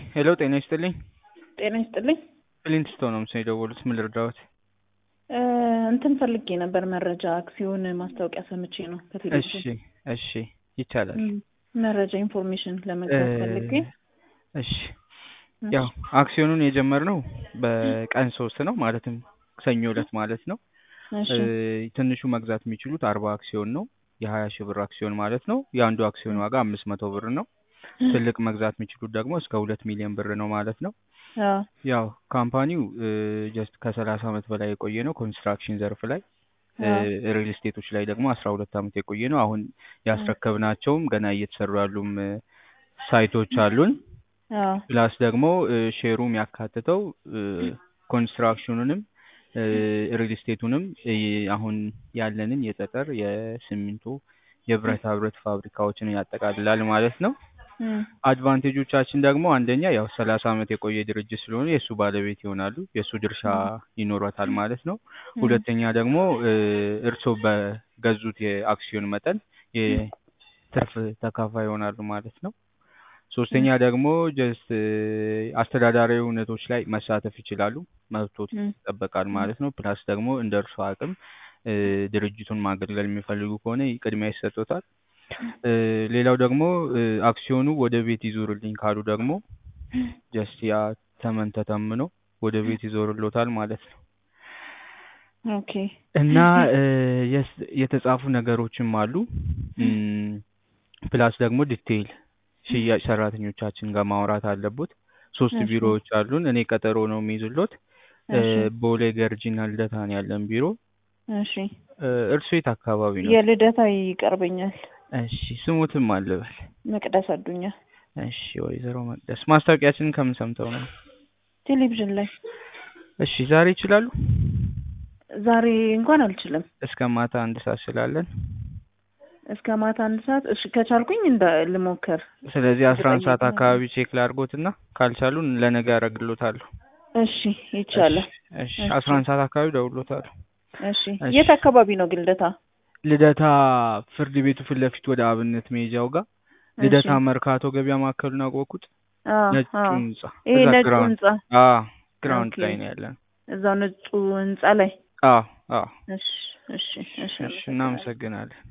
ሄሎ ጤና ይስጥልኝ። ጤና ይስጥልኝ። ፕሊንትስቶ ነው ምስ የደወሉት። ምን ልርዳዎት? እ እንትን ፈልጌ ነበር መረጃ አክሲዮን ማስታወቂያ ሰምቼ ነው እሺ ከቴሌቪዥን እሺ ይቻላል። እም፣ መረጃ ኢንፎርሜሽን ለመግዛት ፈልጌ እሺ ያው አክሲዮኑን የጀመርነው በቀን ሶስት ነው ማለትም ሰኞ ዕለት ማለት ነው። እሺ እ ትንሹ መግዛት የሚችሉት አርባ አክሲዮን ነው። የሀያ ሺህ ብር አክሲዮን ማለት ነው። የአንዱ አክሲዮን ዋጋ አምስት መቶ ብር ነው። ትልቅ መግዛት የሚችሉት ደግሞ እስከ ሁለት ሚሊዮን ብር ነው ማለት ነው። አዎ ያው ካምፓኒው ጀስት ከሰላሳ ዓመት በላይ የቆየ ነው ኮንስትራክሽን ዘርፍ ላይ ሪል ስቴቶች ላይ ደግሞ አስራ ሁለት ዓመት የቆየ ነው። አሁን ያስረከብናቸውም ገና እየተሰሩ ያሉም እ ሳይቶች አሉን። አዎ ፕላስ ደግሞ እ ሼሩ የሚያካትተው እ ኮንስትራክሽኑንም እ ሪል ስቴቱንም እ አሁን ያለንን የጠጠር፣ የሲሚንቶ፣ የብረታ ብረት ፋብሪካዎችን ያጠቃልላል ማለት ነው። እም፣ አድቫንቴጆቻችን ደግሞ አንደኛ ያው ሰላሳ ዓመት የቆየ ድርጅት ስለሆነ የእሱ ባለቤት ይሆናሉ። የእሱ ድርሻ ይኖረታል ማለት ነው። ሁለተኛ ደግሞ እ እርስዎ በገዙት የአክሲዮን መጠን የትርፍ ተካፋይ ይሆናሉ ማለት ነው። ሶስተኛ ደግሞ ጀስት አስተዳዳሪ እውነቶች ላይ መሳተፍ ይችላሉ። መብቶት እም፣ ይጠበቃል ማለት ነው። ፕላስ ደግሞ እንደ እርስዎ አቅም እ ድርጅቱን ማገልገል የሚፈልጉ ከሆነ ቅድሚያ ይሰጡታል። እ ሌላው ደግሞ እ አክሲዮኑ ወደ ቤት ይዞርልኝ ካሉ ደግሞ ጀስት ያ ተመን ተተምኖ ወደ ቤት ይዞርሎታል ማለት ነው። ኦኬ እና እ የስ- የተጻፉ ነገሮችም አሉ። እም፣ ፕላስ ደግሞ ዲቴይል ሽያጭ ሰራተኞቻችን ጋር ማውራት አለቦት። ሶስት እሺ። ቢሮዎች አሉን። እኔ ቀጠሮ ነው የሚይዝሎት። እ እሺ ቦሌ ገርጂና ልደታ ነው ያለን ቢሮ። እሺ እ እርሶ የት አካባቢ ነው? የልደታ ይቀርበኛል። እሺ ስሙትም አልበል። መቅደስ አዱኛ እሺ ወይዘሮ መቅደስ ማስታወቂያችንን ከምን ሰምተው ነው? ቴሌቪዥን ላይ እሺ ዛሬ ይችላሉ? ዛሬ እንኳን አልችልም። እስከ ማታ አንድ ሰዓት ስላለን እስከ ማታ አንድ ሰዓት እሺ ከቻልኩኝ እንደ ልሞክር። ስለዚህ አስራ አንድ ሰዓት እርግጠኛ አካባቢ ቼክ ላድርጎትና ካልቻሉን ለነገ ያደርግሎታለሁ። እሺ ይቻላል። እሺ እሺ። አስራ አንድ ሰዓት አካባቢ ደውሎታለሁ። እሺ እሺ። የት አካባቢ ነው ግን ልደታ? ልደታ ፍርድ ቤቱ ፊት ለፊት ወደ አብነት መሄጃው ጋር ልደታ እሺ። መርካቶ ገበያ ማዕከሉን አወቁት? አዎ ነጩ አዎ ህንጻ ይሄ እዛ ነጩ ግራውንድ ህንጻ አዎ ግራውንድ ኦኬ። ላይ ነው ያለን። እዛው ነጩ ህንጻ ላይ አዎ አዎ እሺ እሺ እሺ እሺ እናመሰግናለን።